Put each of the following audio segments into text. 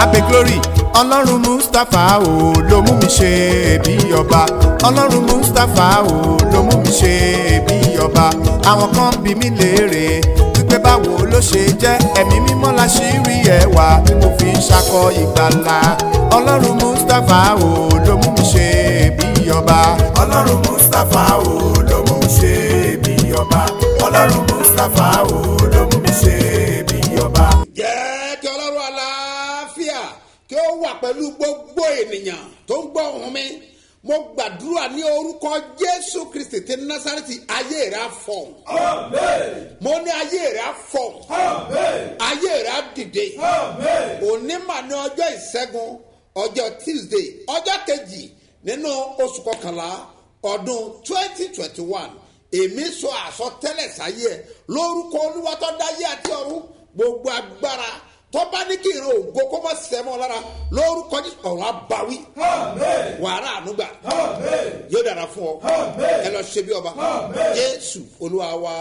abe glory ọlọ́run mustapha o ló mú mi ṣe bí ọba ọlọ́run mustapha o ló mú mi ṣe bí ọba àwọn kan bí mi léèrè wípé báwo ló ṣe jẹ́ ẹ̀mí mímọ́ la ṣì rí ẹwà tí mo fi ń ṣakọ ìgbàlà ọlọ́run mustapha o ló mú mi ṣe bí ọba ọlọ́run mustapha o ló mú mi ṣe bí ọba ọlọ́run mustapha o ló mú mi ṣe bí ọba. jẹ́ kí ọlọ́run àlàáfíà kí ó wà pẹ̀lú gbogbo ènìyàn tó ń gbọ́ ohùn mi mo gbàdúrà ní orúkọ jésù kristi ti násàrẹ́tì ayé rẹ̀ á fọ̀ mo ní ayé rẹ̀ á fọ̀ ayé rẹ̀ á dìde òní mà ní ọjọ́ ìṣẹ́gun ọjọ́ tuesday ọjọ́ kejì nínú oṣù kọkànlá ọdún twenty twenty one èmi sọ àsọtẹ́lẹ̀ sáyé ẹ lórúkọ olúwa tó dáyé àti ọ̀run gbogbo agbára tó bá ní kí ìran ògo kó má sẹ́mọ́ lára lórúkọ jésù ọ̀run abawí wàhálà ànúgbà yóò dára fún ọ ẹ lọ ṣe bí ọba jésù olúwa wa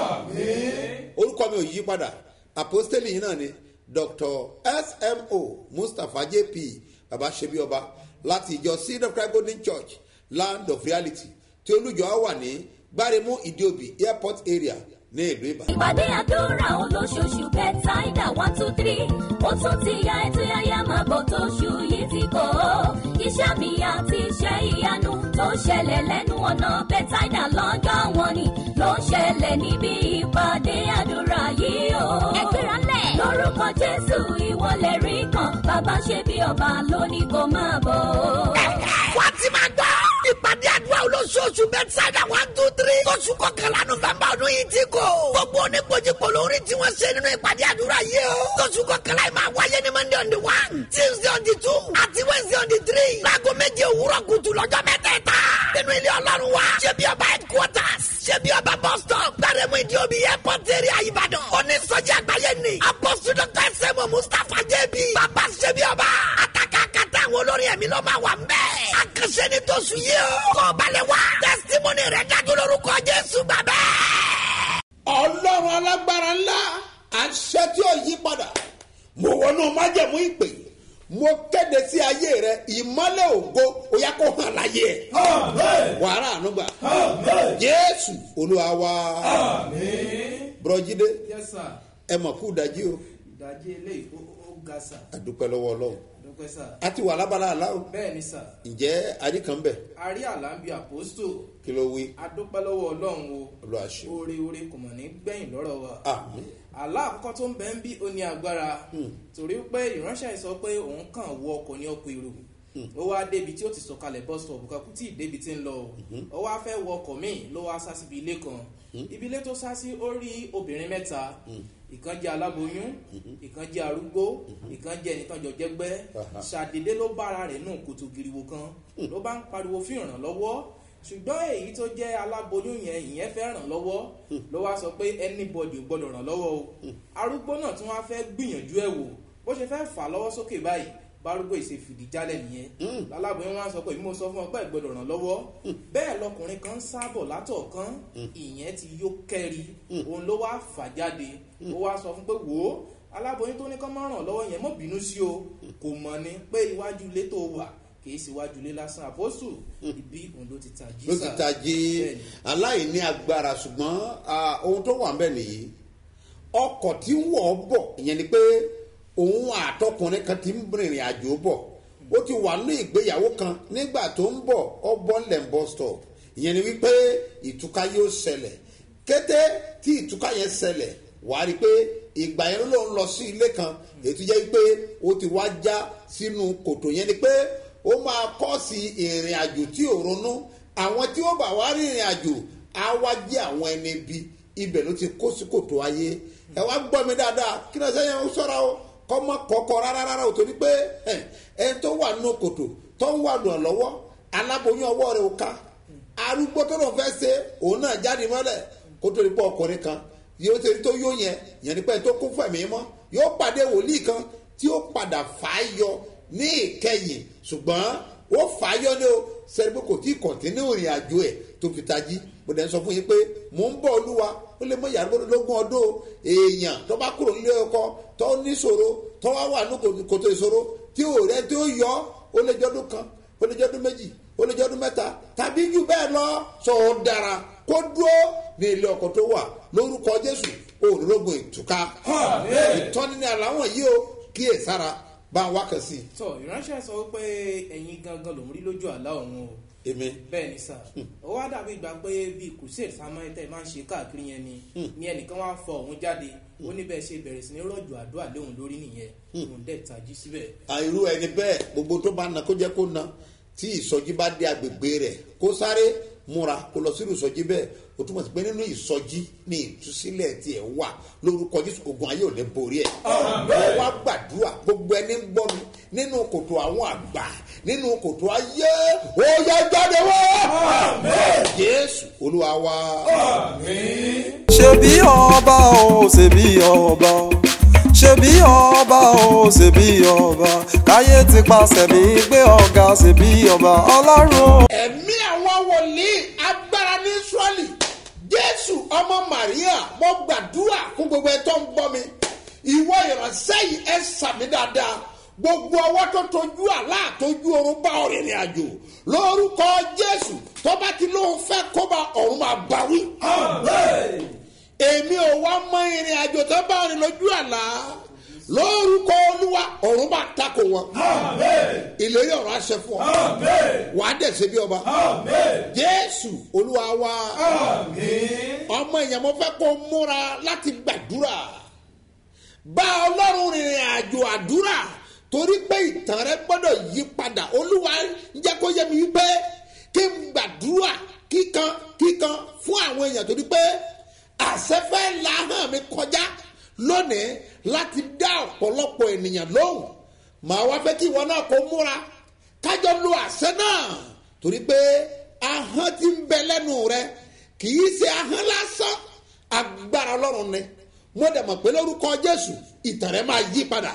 orúkọ mi ò yí padà àpọ́stélì yìí náà ni dr smo mustapha jp baba ṣe bí ọba láti ìjọ seed of christ golden church land of reality tí olùjọ wà ní gbáremú ìdíòbí airport area ní ìlú ìbàdàn. ìpàdé àdúrà olóṣooṣù bẹ́tàìdà one two three ó tún ti ya ètò yáyá máa bọ̀ tóṣù yìí ti kọ́ ọ́ iṣẹ́ mi àti iṣẹ́ ìyanu tó ṣẹlẹ̀ lẹ́nu ọ̀nà bẹ́tàìdà lọ́jọ́ wọn ni ló ń ṣẹlẹ̀ níbi ìpàdé àdúrà yìí o. ẹgbẹ́ra lẹ̀. lórúkọ jésù ìwọlẹ̀ rí kan bàbá ṣe bí ọba lónìí kò máa bọ̀. wá ti máa gbọ́. ìpàdé àdúrà olóṣooṣù bẹ́tsáìdà one two three. oṣù kọkànlá nọ́fẹ̀mbà ọdún yìí ti kò. gbogbo oníkojúkò lórí tí wọ́n ṣe nínú ìpàdé àdúrà yìí o. oṣù kọkànlá yìí máa wáyé ní monday on the one tuesday on the two àti wednesday on the three. láago méje òwúrọ̀ kùtù lọ́jọ́ mẹ́tẹ̀ẹ̀ta. nínú ilé ọlọ́run wa. ṣé bí ọba headquarters. ṣé bí ọba bus stop. gbàrẹ́mú ìdí omi airport area ìbàdàn. onísọjí àgbáyé ni. apọ́sù dr sẹ́mu mustapha jẹ́bi. bàbá ṣé bí ọba. àtàkàkàtà àwọn olórin ẹ̀mí ló máa wà ń bẹ́ẹ̀. àkànṣe ni tó sùn yìí o. kọ́ balẹ̀ wá. testimony rẹ̀ dájú lórúkọ jésù bàbá. ọlọ́run alágbára ńlá àṣẹ tí ó yí padà mo wọnú májẹ̀mú ìpè mo kéde sí ayé rẹ ìmọ́lẹ̀ ògo ó yá kó hàn láyé ẹ̀ wàhálà ànúgbà jésù olúwa wa bùrọ̀jídé yes sir ẹ mọ̀ kú dájí o ìdajì eléyìí ó ó ga sà àdúpẹ́ lọ́wọ́ ọlọ́run dúpẹ́ sà a ti wà lábala àlá o bẹ́ẹ̀ ni sà ǹjẹ́ àríkànbẹ̀ a rí àlàmbí àpòstò kí ló wí adúpẹ́ lọ́wọ́ ọlọ́run o olúwa ṣe oore oore kò mọ̀ ní gbẹ̀yìn lọ́rọ̀ wa àmì àlá àkọ́kọ́ tó ń bẹ ń bí ó ní agbára torí pé ìránṣẹ́ yìí sọ pé òun kàn wọ ọkọ̀ ní ọkọ̀ èrò ó wá débi tí ó ti sọ̀kalẹ̀ bus stop kan kò tí ì débi tí ń lọ o ó wá fẹ́ wọ ọkọ̀ míì ló wá sá síbi ilé kan ibi ilé tó sá sí ó rí obìnrin mẹ́ta ìkan jẹ́ aláboyún ìkan jẹ́ arúgbó ìkan jẹ́ ẹnìkan jọ jẹ́gbẹ́ ṣàdédé ló bára rẹ̀ nù kòtò giriwo kan ló bá ń pariwo fún ìrànlọ́wọ́ ṣùgbọ́n èyí tó jẹ́ aláboyún yẹn ìyẹn fẹ́ ràn lọ́wọ́ ló wá sọ pé anybody ò gbọ́dọ̀ ràn lọ́wọ́ o arúgbó náà tún wá fẹ́ gbìyànjú ẹ̀ wò bó ṣe fẹ́ fà lọ́wọ́ sókè báyìí bárúgbó ìṣe fìdí jálẹ̀ nìyẹn aláboyún wá sọ pé bí mo sọ fún ọ pé ẹ gbọ́dọ̀ ràn lọ́wọ́ bẹ́ẹ̀ lọkùnrin kan ń sábọ̀ látọ̀ọ̀kan ìyẹn ti yó kẹ́ri òun ló wá fà jáde ó wá sọ fún pé wò ó aláboyún tó ní kán má ràn lọ́wọ́ yẹn mọ́ bínú sí o kò mọ̀ ni pé iwájú ilé tó wà kì í sì wájú ilé lásán àpọ́sù ibi òun ló ti tají ló ti sà. tají Bẹ́ẹ̀ni. aláìní agbára ṣùgbọ́n ah, ohun tó wà ń bẹ̀ nìyí ọkọ̀ tí ń wọ̀ ọ́ bọ̀ ìyẹn ni pé òun àtọkùnrin kan ti ń rìnrìn àjò bọ̀ ó ti wà ní ìgbéyàwó kan nígbà tó ń bọ̀ ọ bọ́ ńlẹ̀ ń bọ́ stop ìyẹn ni wípé ìtúká yóò ṣẹlẹ̀ kété tí ìtúká yẹn ṣẹlẹ̀ wàá rí i pé ìgbà yẹn ló ń lọ sí ilé kan ètò jẹ́ pé ó ti wá já sínú kòtò yẹn ni pé ó máa kọ́ sí ìrìn àjò tí ò ronú àwọn tí ó bá wá rìnrìn àjò á wá jẹ́ àwọn ẹni bí ibẹ̀ ló ti kó sí kòtò ayé ẹ wá gbọ́ mi dáadáa kí ni ọ̀sẹ̀ yẹn ń sọ́ra o kọ́ mọ́ kọ́kọ́ rárá rárá o torí pé ẹ ẹni tó wà nínú kòtò tó ń wà lọ lọ́wọ́ aláboyún ọwọ́ rẹ̀ ò ká arúgbó tó lọ́n fẹ́ ṣe òun náà jáde mọ́lẹ̀ kó tó ní pọ́ ọkùnrin kan yóò ṣe tó yóò yẹn yẹn ní pẹ́ tó kún fún ẹ̀mí mọ́ yóò pàdé wòlíì kan tí ó padà fà á yọ ní ìkẹyìn ṣùgbọ́n ó fà á yọ ní o sẹ́ni pé kò tí ì kọ̀ntínú ìrìn àjò ẹ̀ tó fi tají mo dẹ̀ ń sọ fún yín pé mò ń bọ̀ olúwa ó lè mọ ìyàrá lógún ọdún o. èèyàn tó bá kúrò nílé ọkọ tó níṣòro tó wá wà ní kòtò ìṣòro tí ò rẹ tí ó yọ ó lè jọdún kan ó lè jọdún méjì ó lè jọdún mẹ́ta tàbí jù bẹ́ẹ̀ lọ sọ ọ́ dára kó dúró ní ilé ọkọ tó wà lórúkọ jésù òrùlógún ìtúká ìtọ́ni ní àláwọ̀ yìí o kíyè sára bá ń wákàn sí tọ ìránṣẹ́ sọ pé ẹ̀yin gangan lòún rí lójú àlá òun o èmi bẹ́ẹ̀ ni sà ó wá dàbí ìgbà pé bíi crusade samuel tẹ́ ẹ máa ń ṣe káàkiri yẹn ni ni ẹnìkan wá fọ òun jáde ó ní bẹ́ẹ̀ ṣe bẹ̀rẹ̀ sí ní rọ̀jò àdúrà léhùn lórí nìyẹn òun dẹ̀ tají síbẹ̀. àìrú ẹni bẹ́ẹ̀ gbogbo tó bá na kó jẹ́ kó na tí ìsọjí bá dé agbègbè rẹ̀ kó sáré múra kó lọ sínú ìsọjí bẹ́ẹ̀ o túmọ̀ sí pé nínú ìsọjí ní ìtúsílẹ̀ tiẹ̀ wà lórúkọ jésù ogun ayé ò lè borí ẹ̀. wọ́n wá gbàdúrà gbogbo ẹni ń gbọ́ mi nínú kòtò àwọn àgbà nínú kòtò ayé ó yẹ jáde wá. jésù olúwa wá. ṣebí ọba o ṣebí ọba ṣebí ọba o ṣebí ọba káyé ti pàṣẹ mi gbé ọ̀gá ṣebí ọba ọlọ́run. ẹ̀mí àwọn wòlíì agbára ní israẹli jésù ọmọ maria mo gbàdúrà fún gbogbo ẹ tó ń gbọ́ mi ìwọ ìránṣẹ́ yìí ẹ sàmì dáadáa gbogbo ọwọ́ tó tojú àlá tójú oorun bá ọ̀rìnrìn àjò lórúkọ jésù tó bá ti lóun fẹ́ kó bá ọ̀run máa bá wí. èmi ò wá mọ ìrìn àjò tó bá ọ̀rìn lójú àlá lórúkọ olúwa ọ̀run bá takò wọn. ìlérí ọ̀rọ̀ àṣẹ fún ọ. wà á dẹ̀ ṣe bí ọba. jésù olúwa wa. ọmọ èèyàn mo fẹ́ kó múra láti gbàdúrà. bá ọlọ́run rìnrìn àjò àdúrà torí pé ìtàn rẹ gbọ́dọ̀ yí padà olúwa ń jẹ́ kó yẹ mi wípé kí n gbàdúrà kíkan kíkan fún àwọn èèyàn torí pé àṣẹfẹ́ la hàn mi kọjá lónìí láti dá ọ̀pọ̀lọpọ̀ ènìyàn lóhùn màá wá fẹ́ kí ìwọ náà kó múra kájọ lo àṣẹ náà torí pé ahọ́n ti ń bẹ lẹ́nu rẹ kì í ṣe ahọ́n lásán agbára ọlọ́run ni mo dẹ̀ mọ̀ pé lórúkọ jésù ìtàn rẹ máa yí padà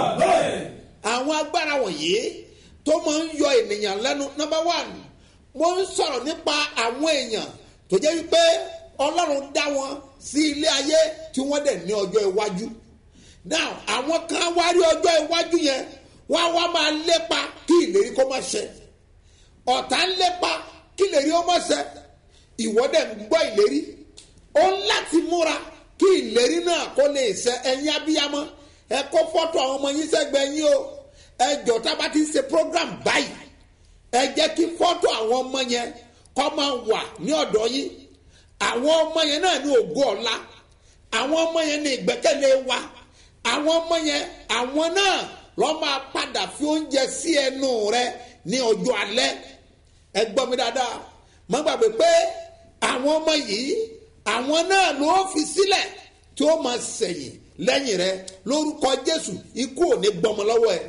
àwọn agbára wọ̀nyí tó máa ń yọ ènìyàn lẹ́nu number one mo ń sọ̀rọ̀ nípa àwọn èèyàn tó jẹ́ wípé ọlọ́run dá wọn sí ilé ayé tí wọ́n dẹ̀ ní ọjọ́ iwájú now àwọn kan wá rí ọjọ́ iwájú yẹn wọ́n á wá máa lépa kí ìlérí kó má ṣẹ ọ̀tá ń lépa kí ìlérí ó má ṣẹ ìwọ dẹ̀ ń gbọ́ ìlérí ó ń láti múra kí ìlérí náà kó lè ṣẹ ẹ̀yin abiyamọ ẹ kó fọ́tò àwọn ọmọ yín sẹ́gbẹ̀ẹ́ yín o ẹ jọ tá a bá ti ń ṣe program báyìí ẹ jẹ́ kí fọ́tò àwọn ọmọ yẹn kọ́ máa wà ní ọ̀dọ̀ yín àwọn ọmọ yẹn náà ní ògo ọ̀la àwọn ọmọ yẹn ní ìgbẹ́kẹ̀lé wa àwọn ọmọ yẹn àwọn náà lọ́ máa padà fi oúnjẹ sí ẹnu rẹ ní ọjọ́ alẹ́ ẹ gbọ́ mi dáadáa má gbàgbé pé àwọn ọmọ yìí àwọn náà ló fi sílẹ̀ tí ó máa sẹ̀yìn lẹ́yìn rẹ lórúkọ jésù ikú ò ní gbọmọ lọ́wọ́ ẹ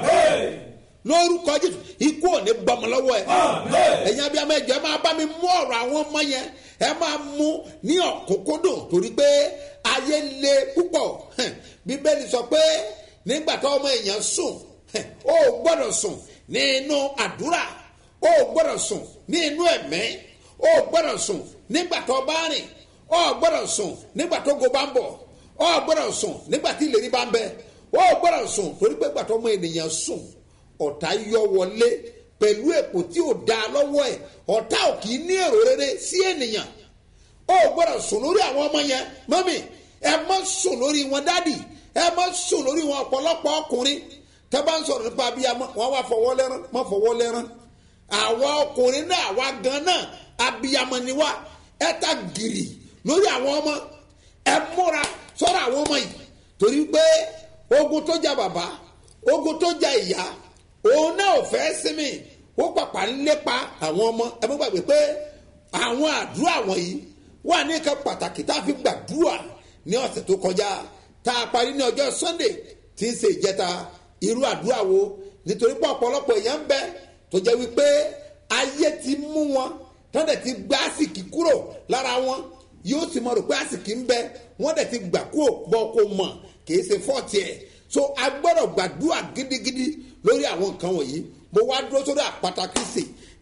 lórúkọ jésù ikú ò ní gbọmọ lọ́wọ́ ẹ ẹ̀yin abiyamọ ẹ̀jẹ̀ máa bá mi mú ọ̀rọ̀ àwọn ọmọ yẹn ẹ máa mú ní ọ̀kúnkúndùn torí pé ayé le púpọ̀ bíbélì sọ pé nígbà tó ọmọ èèyàn sùn ó gbọ́dọ̀ sùn ní inú àdúrà ó gbọ́dọ̀ sùn ní inú ẹ̀mẹ́ ó gbọ́dọ̀ sùn nígbà tó bá rìn ó gbọ́dọ̀ sùn nígbà tó go bá ń bọ̀ ó gbọ́dọ̀ sùn nígbà tí ìlérí bá ń bẹ ó gbọ́dọ̀ sùn torí pé gbàtọ́ ọmọ ènìyàn sùn ọ̀tá yọ wọlé pẹ̀lú èpò tí ò da lọ́wọ́ ẹ̀ ọ̀tá ò kì í ní èrò rere sí ènìyàn ó gbọ́dọ̀ sùn lórí àwọn ọmọ yẹn mọ́mì ẹ má sùn lórí wọn dádì ẹ má sùn lórí wọn ọ̀pọ̀lọpọ̀ ọkùnrin tẹ́ bá ń sọ̀rọ̀ nípa abiyamọ wọn wá fọwọ́ lẹ́rán má fọwọ́ lẹ́rán àwa ọkùnrin náà àwa gan náà abiyamọ ni wá ẹ ta gìrì lórí àwọn ọmọ ẹ múra sọ́rọ̀ àwọn ọmọ yìí torí pé ogun tó jà bàbá ogun tó jà ìyá òun náà ò fẹ́ sinmi ó pàpà ń lépa àwọn ọmọ ẹ mọ́ gbàgbé pé àwọn àdúrà wọ̀nyí wà ní nǹkan pàtàkì tá a fi gbàdúrà ní ọ̀sẹ̀ tó kọjá tá a parí ní ọjọ́ sunday tí ń ṣe ìjẹta irú àdúrà wo nítorí pé ọ̀pọ̀lọpọ̀ èèyàn ń bẹ tó jẹ́ wípé ayé ti mú wọn tọ́ndẹ̀ ti gbá àsìkí kúrò lára wọn yóò sì mọ rò pé àsìkí ń bẹ wọ́n dẹ̀ ti gbà kúrò bọ́ kó mọ̀ kì í ṣe fọ́ọ̀tì ẹ̀ so a gbọ́dọ̀ gbàdúrà gidigidi lórí àwọn nǹkan wọ̀nyí mo wá dúró sórí àpáta kristi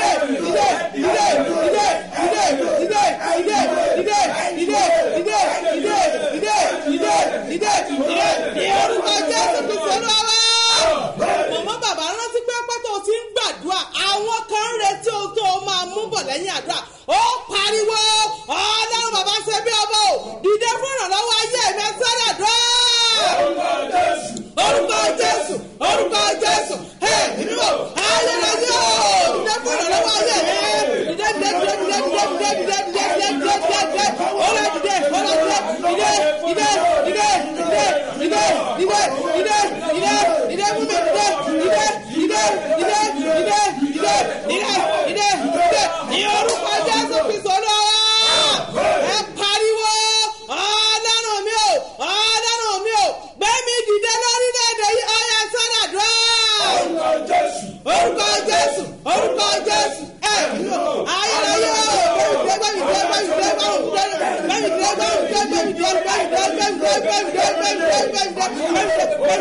mọ̀mọ́ bàbá rántí pé pátó ti ń gbàdúrà àwọn kan ń retí ohun tó o máa mú bọ̀ lẹ́yìn àdúrà ó pariwo ọlọ́run bàbá ṣe bí ọmọ o dìde fún ìrànlọ́wọ́ ayé mi sọ́dọ̀ dùn. orúkọ jésù orúkọ jésù ẹ nínú ayérayé o dìde fún ìrànlọ́wọ́ ayé mi dìde dìde dìde dìde dìde dìde dìde dìde dìde dìde dìde dìde ọlọ́ dìde ọlọ́ dìde dìde dìde dìde dìde dìde dìde dìde dìde dìde fún mi dìde dìde dìde dìde dìde dìde dìde dìde dìde ní orúkọ jésù.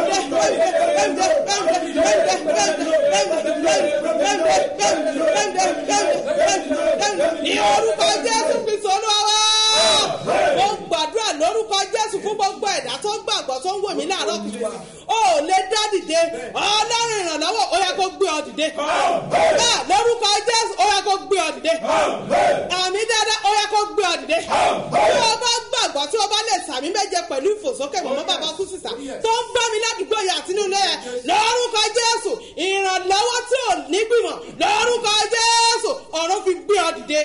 ní orúkọ jésù kristu olúwa mo gbàdúrà lórúkọ jésù fún gbogbo ẹ̀dá tó gbàgbọ́ tó ń wò mí láàárọ̀ kùtù ó lè dá dìde ọlọ́run ìrànlọ́wọ́ ó yẹ kó gbé ọ dìde bẹ́ẹ̀ lórúkọ jésù ó yẹ kó gbé ọ dìde àmì dáadáa ó yẹ kó gbé ọ dìde tí o bá gbàgbọ́ tí o bá lè sàmì méje pẹ̀lú ìfòsókè mọ̀mọ́ bàbá kú sísà tó ń gbọ́ mi ládùúgbò yà àtinú ilé ẹ̀ lórúkọ jésù ìrànlọ́wọ́ tí ò nígbìmọ̀ lórúkọ jésù ọ̀run fi gbé ọ dìde.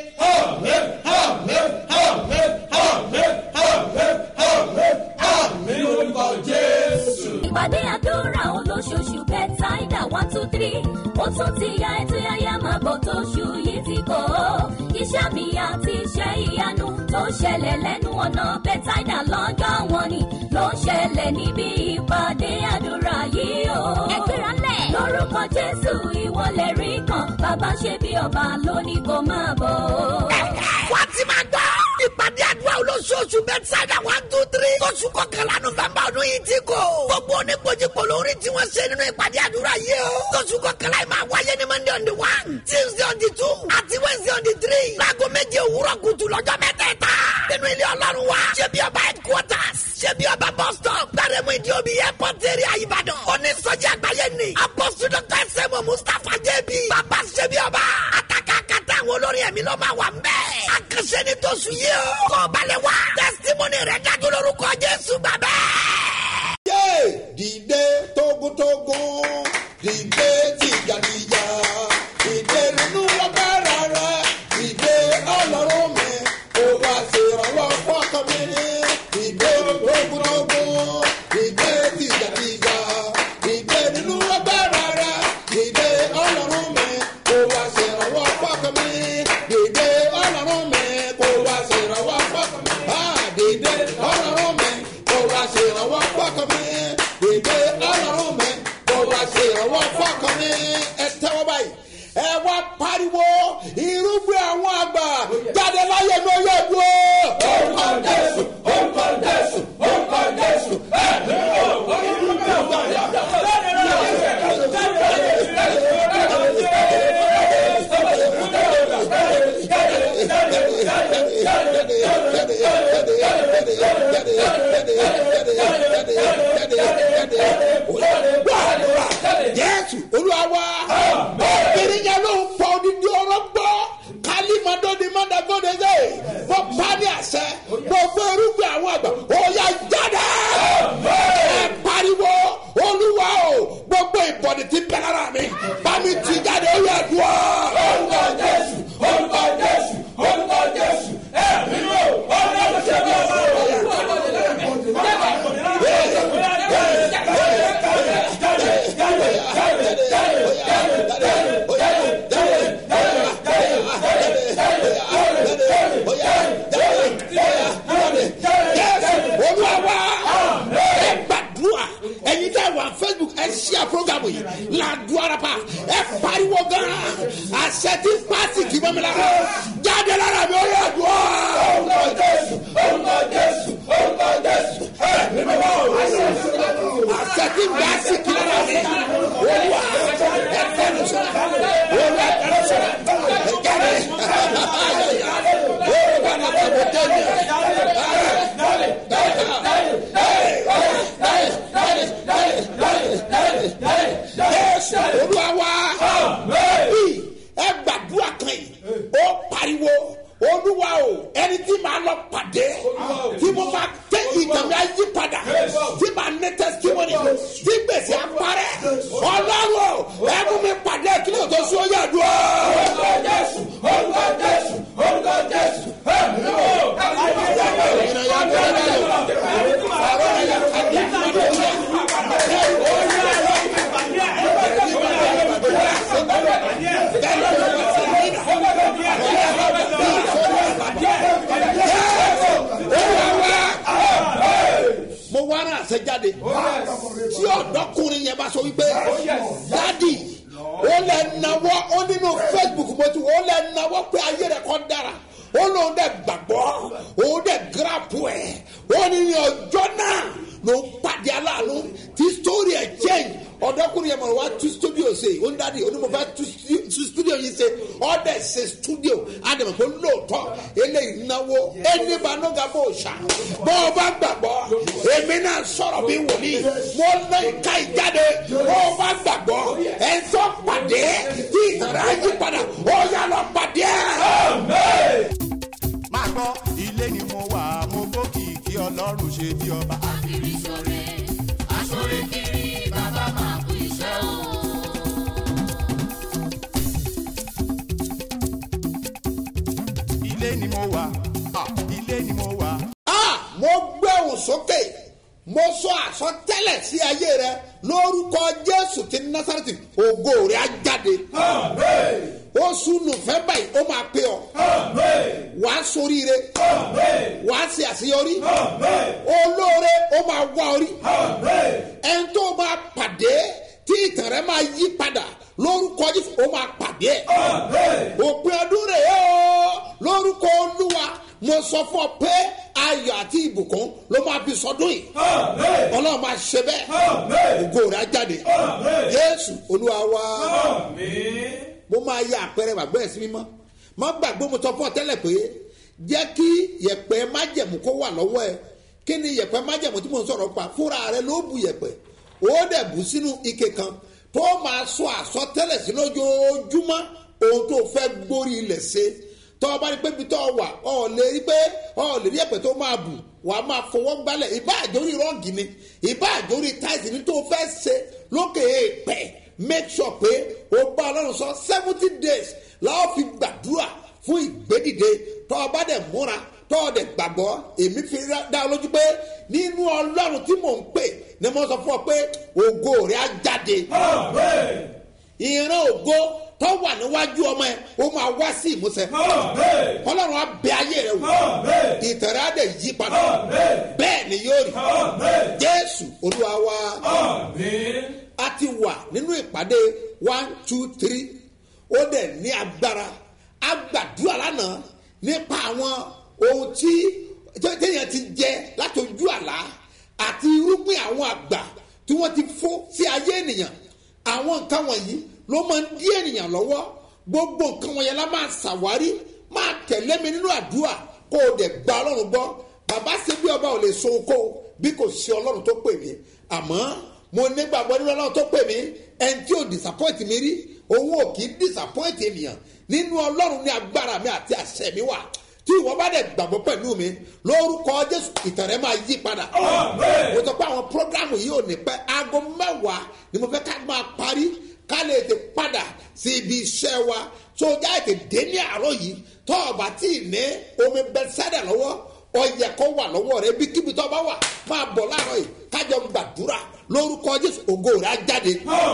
ìpàdé àdúrà olóṣooṣù bẹ́tàìdà one two three ó tún ti ya ètò yáyá máa bọ̀ tóṣù yìí ti kọ́ iṣẹ́ mi àti iṣẹ́ ìyanu tó ṣẹlẹ̀ lẹ́nu ọ̀nà bẹ́tàìdà lọ́jọ́ wọn ni ló ń ṣẹlẹ̀ níbi ìpàdé àdúrà yìí o. ẹgbẹ́ra lẹ̀. lórúkọ jésù ìwọlẹ̀ rí kan bàbá ṣe bí ọba lónìí kò máa bọ̀. wá ti máa gbọ́. ìpàdé àdúrà olóṣooṣù bẹ́tísáìdà one two three. oṣù kọkànlá nọ́fẹ̀mbà ọdún yìí ti kò. gbogbo oníkojúkò lórí tí wọ́n ṣe nínú ìpàdé àdúrà yìí o. oṣù kọkànlá yìí máa wáyé ní monday on the one tuesday on the two àti wednesday on the three. láago méje òwúrọ̀ kùtù lọ́jọ́ mẹ́tẹ̀ẹ̀ta. nínú ilé ọlọ́run wa. ṣé bí ọba headquarters. ṣé bí ọba bus stop. gbàrẹ́mú ìdí omi airport area ìbàdàn. onísọjí àgbáyé ni. apọ́sù dr sẹ́mu mustapha jẹ́bi. bàbá ṣé bí ọba. àtàkà kàtà àwọn olórin ẹ̀mí ló máa wà ń bẹ́ẹ̀. àkànṣe ni tó sùn yìí o. kọ́ balẹ̀ wá. testimony rẹ̀ dájú lórúkọ jésù bàbá. yé dìde tógúntógún dìde tìjàdìjà dìde nínú agbára rẹ dìde ọlọ́run mi kó wá ṣèrànwọ́ fọ́kàn mi dìde tógúntógún dìde tìjàdìjà dìde nínú agbára rẹ dìde ọlọ́run mi kó wá ṣèrànwọ́ fọ́kàn mi dìde ọlọ́run mi kó wá ṣèrànwọ́ fọ́kàn mi Ah, dìde ọlọ́run mi kó wá ṣèrànwọ́ fọ́kàn mi dìde ọlọ́run mi kó wá ṣèrànwọ́ fọ́kàn mi ẹ tẹ́wọ́ báyìí ẹ wá pariwo irúgbìn àwọn àgbà jáde láyé mi ó yẹ dúró. orúkọ jésù orúkọ jésù orúkọ jésù ẹ ní o. jésù olúwa wa obìnrin yẹn ló ń pọ odidi ọrọ gbọ kálímọdóni mọdàgọdẹsẹ mo pa ní àṣẹ gbogbo irúgbìn àwọn àgbà òòyà jáde ẹ pariwo olúwa o gbogbo ìbọ̀dì ti bẹ̀ lára mi bámi ti jáde ó yẹ dùn ọ́. orúkọ jésù orúkọ jésù orúkọ jésù ẹ mímú ọlọ́run ṣe bí ọba olúwa ẹ gbàdúrà ẹyin tẹ wà facebook ẹ ṣíà programu yìí làdúrà pa ẹ pariwo gan àṣẹ tí pàṣẹ kì í bọ́ mi lára jáde lára mi ó yẹ dùn ọ́. orúkọ jésù orúkọ jésù orúkọ jésù ẹ mímú àṣẹ tí pàṣẹ kì í lára mi olúwa ẹ tẹnu sọ olúwa ẹ tẹnu sọ ẹ jáde olúwa náà tẹnu tẹnu. Jésù olúwa wá. Bí ẹ gbàdúrà kan yìí, ó pariwo olúwa o ẹni tí màá lọ pàdé tí mo máa tẹ ìtàn mi ayé padà tí màá ní testimony tí gbèsè àparẹ́ ọlọ́run o ẹ mú mi pàdé kí ló tó sún ọyà dùn. orúkọ jésù orúkọ jésù orúkọ jésù ẹ mi ò. mo wá rà àṣẹjáde tí ọ̀dọ́kùnrin yẹn bá sọ wípé dádì ó lẹ nawọ́ ó nínú facebook mo ti ó lẹ nawọ́ pé ayé rẹ̀ kọ́ dára ó lóun dẹ̀ gbàgbọ́ òun dẹ̀ gíràpù ẹ̀ ó ní ní ọjọ́ náà ló ń pàdé aláàánú tí sítórì ẹ̀ fóònù yẹn mọ̀ wá tú studio ṣe ó ń dádì onímọ̀ fẹ́ tú stu- tú studio yìí ṣe ọ̀dẹ̀ ṣe studio àdèmọ̀ pé lóòótọ́ eléyìí náwó ẹni bá nóga bó ṣá bó o bá gbàgbọ́ èmi náà sọ̀rọ̀ bí wòlíì mo ná ìka ìjáde bó o bá gbàgbọ́ ẹ̀ ń sọ pàdé tí ìtàrà yí padà ó yà lọ pàdé ẹ̀. máa gbọ́ ilé ni mo wà mo gbókì kí ọlọ́run ṣe bí ọba. kiri sore asore kiri bàbá máa kú iṣẹ́ o. ilé ni mo wà ah, ilé ni mo wà. Ah, mo gbé òun sókè mo sọ àsọtẹ́lẹ̀ sí ayé rẹ lórúkọ jésù ti násàrẹ́tì ògo rẹ á jáde oṣù nùfẹ́bà yìí ó máa pé ọ wàá soríire wàá ṣe àṣeyọrí olóore ó máa wá orí ẹni tó máa pàdé tí ìtàn rẹ máa yí padà lórúkọ jésù ó máa pàdé ẹ òpin ọdún rẹ yẹ ọ lórúkọ olúwa mo sọ fún ọ pé ayọ̀ àti ìbùkún ló máa fi sọdún yìí ọlọ́run máa ṣe bẹ́ẹ̀ ògo rẹ̀ á jáde jésù olúwa wá mo máa ya àpẹẹrẹ gbàgbọ́ ẹ̀ sí mímọ́ má gbàgbé mo sọ fún ọ tẹ́lẹ̀ pé jẹ́ kí yẹ̀pẹ̀ májẹ̀mú kó wà lọ́wọ́ ẹ kí ni yẹ̀pẹ̀ májẹ̀mú tí mo ń sọ̀rọ̀ pa fúnra rẹ ló bu yẹ̀pẹ̀ ó dẹ̀ bù sínú ike kan tó máa sọ àsọtẹ́lẹ̀ sí lójoojúmọ́ ohun tó fẹ́ gbórí ilẹ̀ ṣe tọ́ ọ bá rí pé ibi tọ́ ọ wà ọ lè rí pé ọ lè rí ẹ̀pẹ̀ tó máa bù wàá máa fọwọ́ gbálẹ̀ ìbá àjórí rọ́ọ̀gì ni ìbá àjórí táìsì ni tó fẹ́ ṣe lókè èèpẹ̀ make sure pé o bá ọlọ́run sọ seventy days láwọn fi gbàdúrà fún ìgbédìde tọ́ ọ bá dẹ̀ múra tọ́ ọ dẹ̀ gbàgbọ́ èmi fi rá- dá ọ lójú pé nínú ọlọ́run tí mò ń pè ni mo sọ fún ọ pé ògo rẹ̀ á jáde ìran ògo tó wà níwájú ọmọ ẹ ó máa wá sí ìmúṣẹ ọlọ́run á bẹ ayé rẹ wò ìtẹ̀rẹ́ á dẹ̀ yí padà bẹ́ẹ̀ ni yóò rí jésù olúwa wa a ti wà nínú ìpàdé one two three ó dẹ̀ ní agbára a gbàdúrà lánàá nípa àwọn ohun tí téèyàn ti jẹ láti ojú àlá àti irúgbìn àwọn àgbà tí wọ́n ti fó sí ayé ènìyàn àwọn nǹkan wọ̀nyí ló máa ń dí ènìyàn lọ́wọ́ gbogbo nǹkan wọ̀nyẹn la máa ṣàwárí máa tẹ̀lé mi nínú àdúrà kó o dẹ̀ gba ọlọ́run gbọ́ bàbá ṣe bí ọba ò lè so kó bí kò sí ọlọ́run tó pè mí àmọ́ mo nígbàgbọ́ nínú ọlọ́run tó pè mí ẹni tí ò disappoint mi rí òun ò kì í disappoint ènìyàn nínú ọlọ́run ní agbára mi àti àṣẹ mi wà tí ìwọ bá dẹ̀ gbàgbọ́ pẹ̀lú mi lórúkọ jésù ìtàn rẹ máa yí padà. mo sọ pé àwọn programu yìí ò ní pẹ́ aago mẹ́wàá ni mo fẹ́ ká máa parí ká lè tè padà sí ibi iṣẹ́ wa tó já ètè dé ní àárọ̀ yìí tó o bá tí ì ní omi bẹ́sẹ̀dà lọ́wọ́ ọyẹ kó wà lọ́wọ́ rẹ bí kíbi tó bá wà máa bọ̀ láàárọ̀ yìí kájọ gbàdúrà lórúkọ jésù ògo rẹ á jáde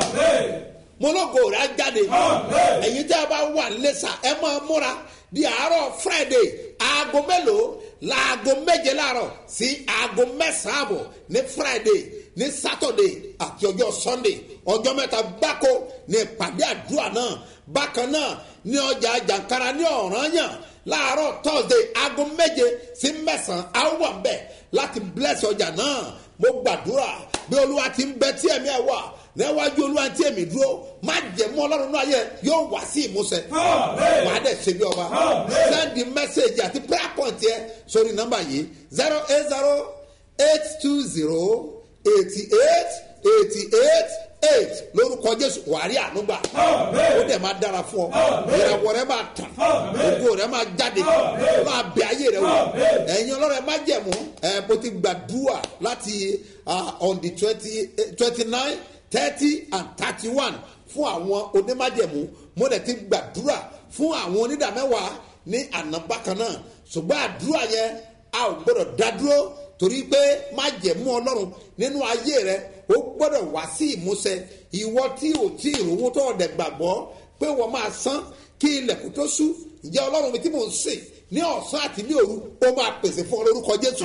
mọlọgọ rẹ á jáde ẹyin tí a bá wà lẹsà ẹ máa múra di àárọ̀ friday aago mélòó laago méje láàárọ̀ sí aago mẹ́sàn-án àbọ̀ ní friday ní saturday àti ọjọ́ sunday ọjọ́ mẹ́ta gbáko ní ìpàdé àdúrà náà bákan náà ní ọjà jàǹkara ní ọ̀ranyàn láàárọ̀ thursday aago méje sí mẹ́sàn-án àwọn wà bẹ́ẹ̀ láti bless ọjà náà mo gbàdúrà bí olúwa ti ń bẹ tí ẹ̀mí ẹ̀ wà níwájú olúwa tí èmi dúró má jẹ mọ ọlọ́run náà yẹ yóò wá sí ìmúṣẹ wàá dẹ̀ ṣe bí ọba sẹ́ndì mẹ́sẹ̀gì àti prayer point yẹ sórí nọ́mbà yìí zero eight zero eight two zero eighty eight eighty eight eight lórúkọ jésù wàárí ànúgbà ó dẹ̀ máa dára fún ọ ìràwọ̀ rẹ máa tàn ògo rẹ máa jáde máa bẹ ayé rẹ wò ẹ̀yin ọlọ́run ẹ má jẹ̀mú ẹ̀ bó ti gbàdúrà láti ah, on the twenty twenty nine thirty and thirty one fún àwọn onímájẹ̀mú mo dẹ̀ ti gbàdúrà fún àwọn onídàmẹ́wàá ní àná bákan náà ṣùgbọ́n àdúrà yẹn a ò gbọ́dọ̀ dá dúró torí pé májẹ̀mú ọlọ́run nínú ayé rẹ ó gbọ́dọ̀ wá sí ìmúṣẹ ìwọ tí ò tí ìròwó tó ọ̀dẹ̀ gbàgbọ́ pé wọ́n máa san kí ilẹ̀kùn tó sú ìjẹ́ ọlọ́run mi tí mò ń sè ní ọ̀sán àti ní òru ó máa pèsè fún ọ lórúkọ jésù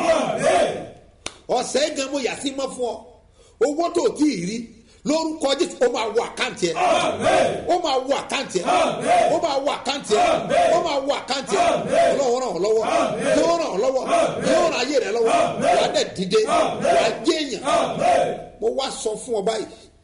ọ̀sẹ̀ gan mo yà sí mọ́ fún ọ owó tó o tí ì rí lórúkọ jésù ó máa wọ àkáǹtì ẹ ó máa wọ àkáǹtì ẹ ó máa wọ àkáǹtì ẹ ó máa wọ àkáǹtì ẹ ọlọ́run ràn ọ́ lọ́wọ́ yóò ràn ọ́ lọ́wọ́ yóò ràn ayé rẹ lọ́wọ́ wàá dẹ̀ dìde wàá jẹ́ èèyàn mo wá sọ fún ọ báyìí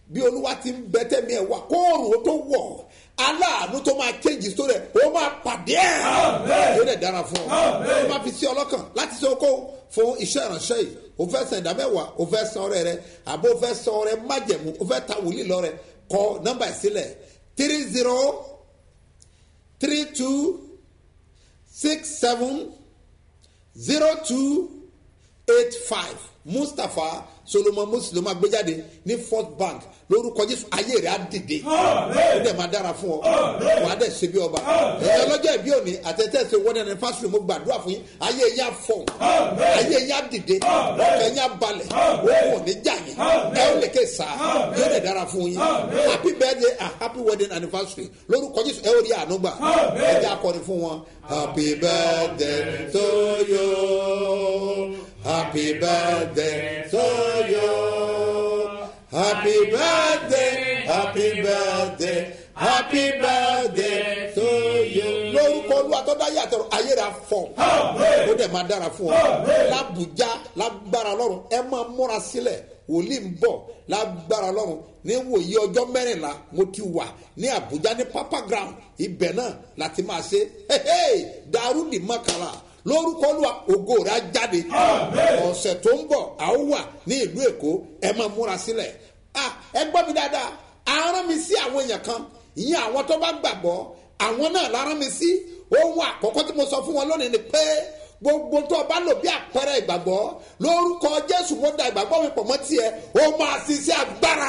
bí olúwa ti ń bẹ tẹ́mi ẹ̀ wá kóòrùn ó tó wọ̀ aláàánú tó máa kéjì tó rẹ̀ ó máa pàdé ẹ̀ yóò dẹ̀ dára fún ọ ó máa fi sí ọlọ́kàn láti ṣe okó fún iṣẹ́ ìránṣẹ́ yìí o fẹ́ san ìdámẹ́wàá o fẹ́ san ọrẹ rẹ àbó o fẹ́ san ọrẹ májẹ̀mú o fẹ́ ta wòlíì lọ́rẹ kọ nọ́mbà ìsílẹ̀ three zero three two six seven zero two eight five mustapha solomon muslim agbéjáde ní first bank lórúkọ jésù ayé rẹ á dìde ó dẹ̀ máa dára fún ọ wà á dẹ̀ ṣe bí ọba ẹ̀yin ọlọ́jọ́ ìbí òní àtẹ̀tẹ̀sẹ̀ wọ́n ẹni fásitì mo gbàdúrà fún yín ayé yín á fọ̀ ayé yín á dìde ọkàn yín á balẹ̀ òkú òní jà yín ẹ ó lè ké sá yóò dẹ̀ dára fún yín happy birthday and happy wedding anniversary lórúkọ jésù ẹ ó rí àánú gbà ẹ jẹ́ akọrin fún wọn happy birthday to you happy birthday to you. Happy birthday, happy birthday, happy birthday to you. Lórúkọ olúwa tó dá yàtọ̀ ayé rà fọ̀. Ó dẹ̀ máa dára fún ọ. Lábùjá lágbára lọ́rùn ẹ máa múra sílẹ̀ wòlíì ń bọ̀ lágbára lọ́rùn ní wòye ọjọ́ mẹ́rìnlá mo ti wà ní Àbújá ní Papa Ground ibẹ̀ náà láti máa ṣe. Dàrúdì mọ́kànlá lórúkọ olúwa ògo rẹ á jáde ọ̀sẹ̀ tó ń bọ̀ a ó wà ní ìlú èkó ẹ máa múra sílẹ̀ ẹ gbọ́ mi dáadáa arán mi sí àwọn èèyàn kan ìyẹn àwọn tó bá gbàgbọ́ àwọn náà lárán mi sí ohun àkọ́kọ́ tí mo sọ fún wọn lónìí ni pé gbogbo tó o bá lò bí àpẹẹrẹ ìgbàgbọ́ lórúkọ jésù mo da ìgbàgbọ́ mi pọ̀ mọ́ tiẹ̀ ó máa ṣiṣẹ́ agbára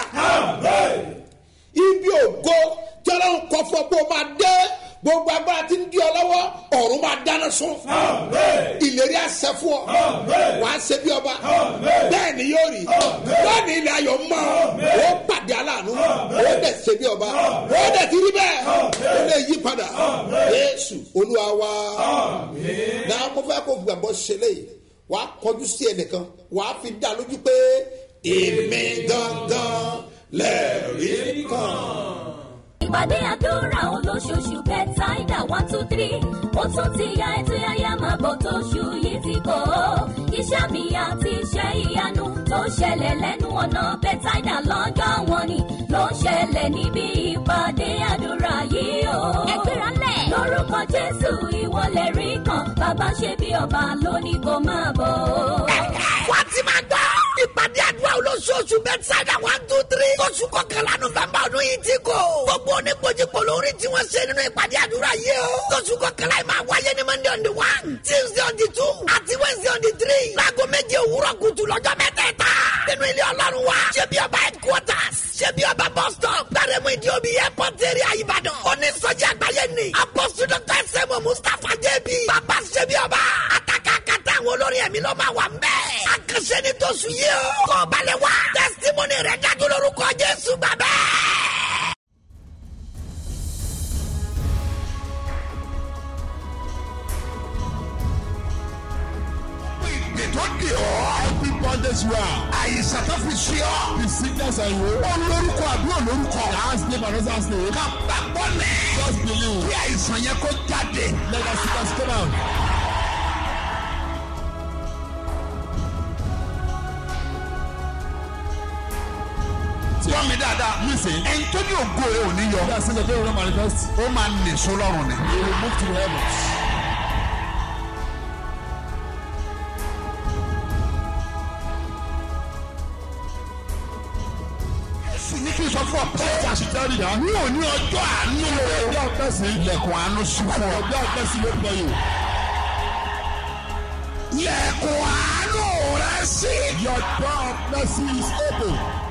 ibi ògo tí ọlọ́run kọ fún ọ pé o máa dé gbogbo agbára tí ń di ọ lọ́wọ́ ọ̀run máa dáná sun ìlérí àṣẹ fún ọ wàá ṣe bí ọba bẹ́ẹ̀ ni yóò rí lónìí ilẹ̀ ayọ̀ mọ́ ó pàdé aláàánú ó dẹ̀ ṣe bí ọba ó dẹ̀ ti rí bẹ́ẹ̀ ó lè yí padà Jésù Olúwa wa náà mo fẹ́ kó gbàgbọ́ ṣe léyìí wàá kọjú sí ẹnìkan wàá fi dá lójú pé èmi gangan lẹ́ẹ̀rí kan ìpàdé àdúrà olóṣooṣù bẹ́tàìdà one two three ó tún ti ya ètò yáyá máa bọ̀ tóṣù yìí ti kọ́ iṣẹ́ mi àti iṣẹ́ ìyanu tó ṣẹlẹ̀ lẹ́nu ọ̀nà bẹ́tàìdà lọ́jọ́ wọn ni ló ṣẹlẹ̀ níbi ìpàdé àdúrà yìí o. ẹgbẹ́ra lẹ̀. lórúkọ jésù ìwọlẹ̀ rí kan bàbá ṣe bí ọba lónìí kò máa bọ̀. wọ́n ti máa gbọ́ ìpàdé àdúrà olóṣooṣù bẹ́tàìdà one two three oṣù kọkànlá nọ́fẹ̀mbà ọdún yìí ti kọ́ gbogbo oníkojúkọ lórí tí wọ́n ṣe nínú ìpàdé àdúrà yìí o. tóṣù kọkànlá yìí máa wáyé ní monday on the one tuesday on the two àti wednesday on the three. láago méje òwúrọ̀ kùtù lọ́jọ́ mẹ́tẹ̀ẹ̀ta. nínú ilé ọlọ́run wa ṣé bí ọba headquarters ṣé bí ọba bus stop gbàrẹ́mú ìdí omi airport area ìbàdàn. onísọjí àgbáyé ni apostle dr sẹ́mu mustapha jẹ́bi. bàbá ṣé bí ọba àtàkàkàtà àwọn olórin ẹ̀mí ló máa wà ń bẹ́ẹ̀. àkànṣe ni tóṣù yìí o. kọ́ balẹ̀ wá testimony rẹ̀ dájú lórúkọ jésù gbàgbẹ́. tó di ọ́. every bondage you are. àyíṣà tó fi ṣe ọ́. the sickness and you. ó lórúkọ àbí ò lórúkọ. last name and last name. ká gbàgbọ́ lẹ̀. just believe. bí àìsàn yẹn kó jáde. let us see us come out. gbọ́ mi dáadáa. listen. ẹni tó ní ògo rẹ̀ ò ní yọ. bí a sinmi ẹgbẹ́ ìrora manifest. ó máa nìṣó lọ́rùn ni. he will move to the heavens. sì ní kí n sọ fún ọ pé ẹja sì tẹ́ rí ya. ní òní ọjọ́ àánú rẹ̀. ọjọ́ ọ̀pẹ́sì. ilẹ̀kùn àánú sí fún ọ. ọjọ́ ọ̀pẹ́sì ló pẹ́ yìí. ilẹ̀kùn àánú rẹ̀ sí. your door of mercy is open.